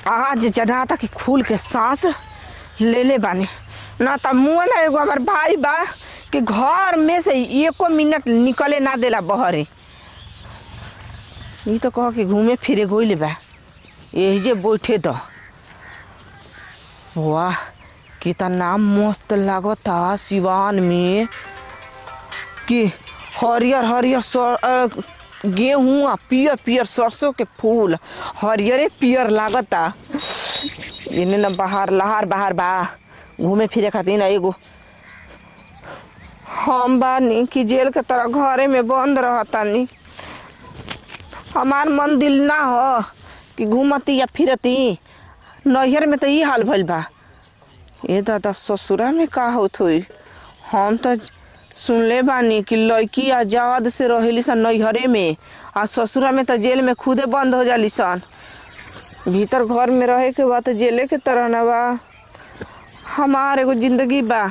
आज जनाता कि खुल के सांस ले ले बानी ना त मुँह ना एगो हमार भाई बा कि घर में से एको मिनट निकले ना देला बहरे ई तो कह कि घूमे फिरे गइल बा यही जे बैठे द वाह कितना मस्त लागता सिवान में कि हरियर हरियर सर अ, गेहूं आ पियर पियर सरसों के फूल हरियरे पियर लागता इने न बाहर लहार बाहर बा घूमे फिरे खातिर ना एगो हम बानी कि जेल के तरह घरे में बंद रहतानी हमार मन दिल ना हो कि घूमती या फिरती नैहर में तो ई हाल भइल बा ए दादा ससुरा में का होत होई हम तो सुनले बानी कि लड़की आजाद से रहेली सन नैहरे में आ ससुरा में तो जेल में खुदे बंद हो जाली सन भीतर घर में रहे के बाद तो जेले के तरह ना बा हमार एगो जिंदगी बा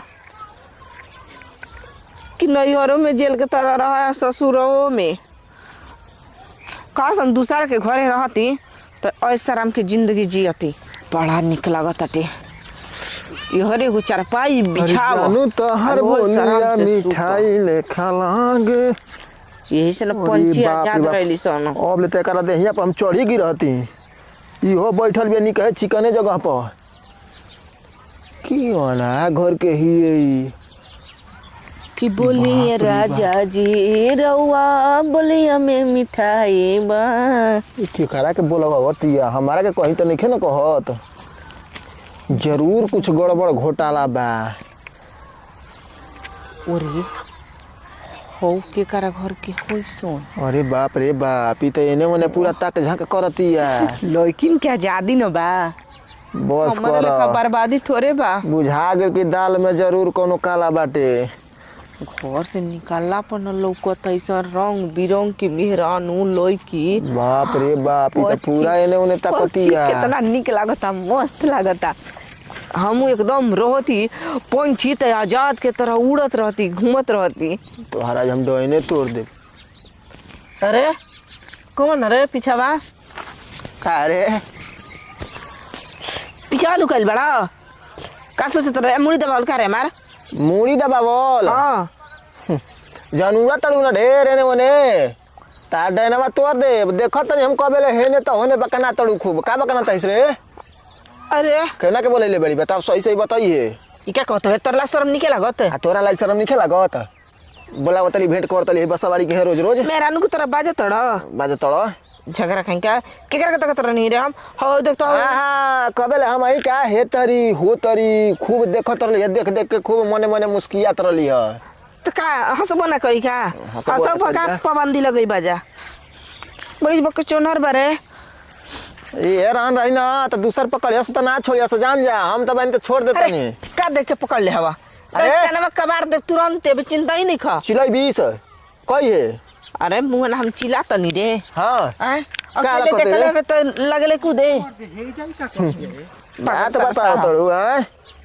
कि नैहरों में जेल के तरह रहा है ससुरों में का सन दूसरा के घरे रहती तो ऐसा आराम के जिंदगी जियती बड़ा निक लागत अटे इहरे एगो चारपाई बिछाओ जानू तहर और वो बोलिया आराम से सुतो। मिठाई लेखा लागे यही से न अरे पंछी बाप रे आजाद बाप। रहली सन अब ले तेकरा देहिया पर हम चढ़ी गिरहती इहो बैठल बे नी कहे चिकने जगह पर की वाला घर के ही ई कि बोलिए राजा जी रउआ बोलिए में मिठाई बा ई केकरा के बोलवतिया हमारा के कहीं तो नहीं न कहत जरूर कुछ गड़बड़ घोटाला बा ओरे हो के करा घर के होई सोन अरे बाप रे बाप ई तो एने ओने पूरा ताक झांक करतिया लड़किन के आजादी न बा बस हमारे लेखा कर बर्बादी थोड़े बा बुझा गेल कि दाल में जरूर कोनो काला बाटे घर से निकालला पर न लौकत ऐसा रंग बिरंग के मेहरानू लड़की बाप रे बाप ई तो पक्षी- पूरा एने ओने पक्षी ताकतिया कितना निक लागता मस्त लागता हम एकदम रहती पंछी त आजाद के तरह उड़त रहती घूमत रहती तोहरा हम डोइने तोड़ दे अरे कौन अरे पीछावा का रे पीछा लुकाइल बड़ा का सोचत रहे मुड़ी दबावल का रे मार मूड़ी दबावल हाँ जानूरा तड़ू ना ढेर एने ओने तार डैनवा तोड़ दे देखत तनी हम कबेले हेने तो होने बकना तड़ू खूब का बकना तइस रे अरे केना के बोले बड़ी बताओ सही सही बताइए ई क्या कहत है तोरला शर्म निके लागत आ तोरा लाई शरम नहीं लागत बोला बताली भेंट करतली बसवाड़ी के है रोज रोज मेरा नु तरह बाजे तड़ बाजे तड़ झगड़ा खाई का केकरा के तकत नहीं रे हम हो देख तो आहा कबेले हम आई का हे तरी हो तरी खूब देखत रहली देख देख के खूब मने मने मुस्कियात रहली है तो का हंसबो ना करी का हंसबो ना हंसबो करी का का? पाबंदी लगई बाजा बड़ी बक चोनर बारे ये रहन रही ना तो दूसर पकड़ियस तो ना छोड़ियस जान जा हम तो बहन के छोड़ देते अरे नहीं का देख के पकड़ ले हवा अरे! अरे कनवा कबार दे तुरंत अभी चिंता ही नहीं खा चिलई बीस कई है अरे मुंह ना हम चिल्ला तो नहीं रे हाँ आय का अकेले लगत देखले रे? में तो लगले कूदे बात बताओ तड़ू हैं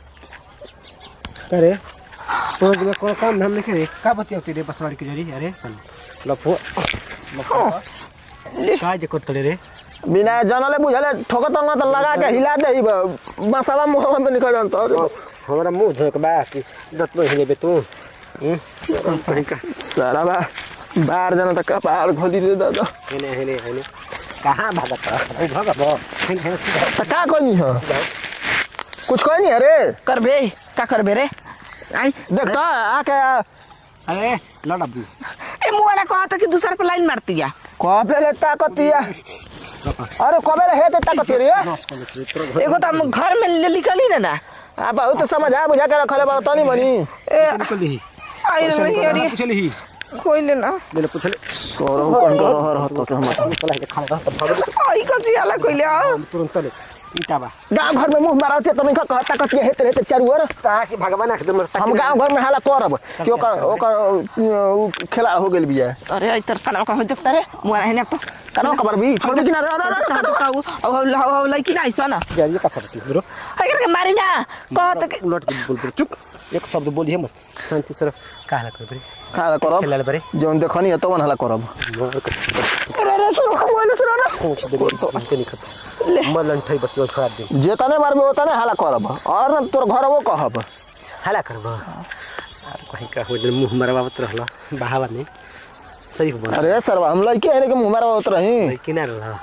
अरे पाँच में कौन काम धाम नहीं करे का बतिया तेरे बसवाड़ी के जरी अरे सन लफो लफो का जे करतले रे बिना जनले बुझले ठोकत ना तो लगा के हिला दे मसाला मुंह में निकल जाता अरे बस हमरा मुंह धोक बा कि दत में हिले बे तू हम्म कहीं का सारा बा बाहर जाना तो कपार खोली रे दादा हेने हेने हेने कहाँ भागत अरे भागत हेने हेने सीधा तो का कोई है कुछ कोई नहीं अरे करबे का करबे रे आई देख तो आके अरे लड़ा भी ए मुंह वाला कहा था कि दूसरे पे लाइन मारती है कबे ले ताकतिया अरे कबे ले हे ते ताकतिया रे बस कर ले तेरे एगो तो हम घर में ले निकली ना ना आ बहुत समझा बुझा के रखले बड़ा तनी मनी ए निकल ली आई रे नहीं अरे पूछ ली कोई लेना ले ले पूछ ले सोरो कौन कर रहा रहता के हम निकल है खाना तो भाग आई कसी आला कोई ले आओ तुरंत ले ईटा बा गांव घर में मुंह मारते तनी का कहता कतिया हेते हेते चारू ओर ता कि भगवान एकदम हम गांव घर में हाला करब कि ओकर ओकर उ, खेला हो गेल बिया अरे आई तर खाना का हो देखता रे मुंह है ना तो कनो कबर भी छोड़ भी कि ना रे, रे, रे, रे, कनो। अब अब अब लड़की ना ऐसा ना जाइए का सकती ब्रो है करके मारी ना कहत कि उलट के बोल बोल चुप एक शब्द बोलिए मत शांति से रह। काहे कर बे का हाला करब खेलाले बारे जौन देखनी है तवन हाला करब मोर के अरे रे सुनो खबो सुनो ना पूछ दे के निकल ले मलन ठई बतियो छोड़ दे जेतने मारबे ओतने हाला करब और न तोर घर वो कहब हला करबो सार कहीं का हो मुंह मरवावत रहला बहावा नहीं सही हो बना अरे सरवा हम लइके है के मुंह मारब होत रही किनार रहला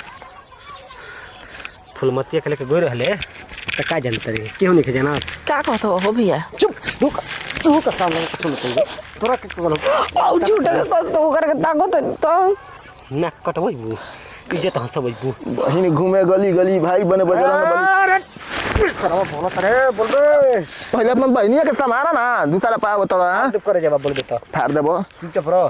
फुलमतिया के लेके गोई रहले त का जानत रे केहू नहीं जाना क्या कहत हो भैया चुप तू का तू का सामने सुन तू तोरा के बोलो आउ झूठे के कहत तो ओकर के ताकत तो नाक कटवई बू इज्जत हंसबई बू बहिनी घूमे गली गली भाई बने बजरंग बली अरे सरवा बोलत रे बोल बे पहले अपन बहनिया के समारा ना दूसरा पाव तोड़ा चुप करे जवाब बोल बेटा फाड़ देबो चुप रह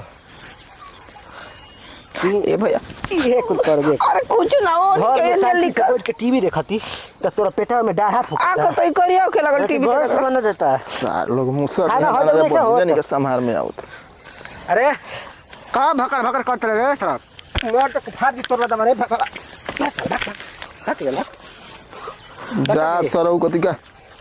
तू ए भैया ये कुल कर बे अरे कुछ ना हो घर में के शांति जल्दी से कर बैठ के टीवी देखती त तोरा पेटा में डाढ़ा आ फूकता को तो करियो के लगल टीवी घर से बना देता सार लोग मुसर खाना हो जाए क्या हो? के संहार में आवत अरे का भकर भकर करते रे सर मोर तो फाड़ दी तोरा दमा रे भकर हट गेला जा सरौ कति का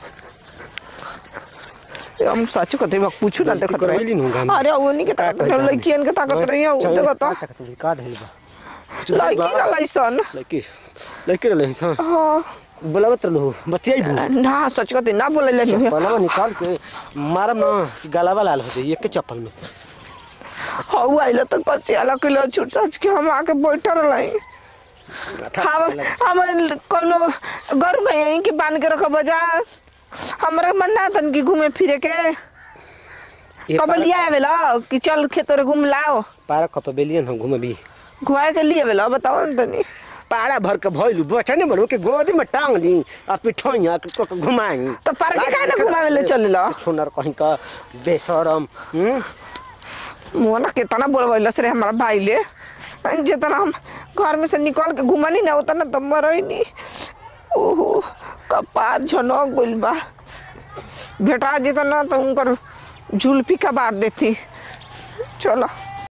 हम सच कहते बा कुछ ना गलती देखत करवैली नु रही गाम। अरे वो नहीं के ताकत का करी? लड़कियन के ताकत रही हो देखो तो का धइल बा लड़की ना लाइसन लड़की लड़की रे लही हां बोलावत रहलू बतियाई बू ना सच कहते ना बोले ले पलवा निकाल के मारम ना गलावा लाल हो जाई एक के चप्पल में हाउ आइले तो कच्चे अलग किलो छूट सच के हम आके बैठल रही हम हम कोनो घर में यहीं के बांध के रखब जा हमरा मन ना तन की घूमे फिरे के ये कब लिया आवेला कि चल खेत रे घूम लाओ पारा कप बेलियन हम घुमबी घुमाए के लिए आवेला बताओ न तनी पारा भर के भइलू बच्चा नहीं बनू के गोदी में टांग दी आ पिठोइया के को घुमाई तो पार के काहे ना घुमावे ले चलेला सुनर कहीं का बेशरम हम्म मोना कितना बोलवैलस रे हमारा भाई ले जितना हम घर में से निकल के घुमानी ना उतना तो मरई नहीं ओहो कपार झनक गइल बा बेटा जितना तो उनकर झुलपी का बार देती चलो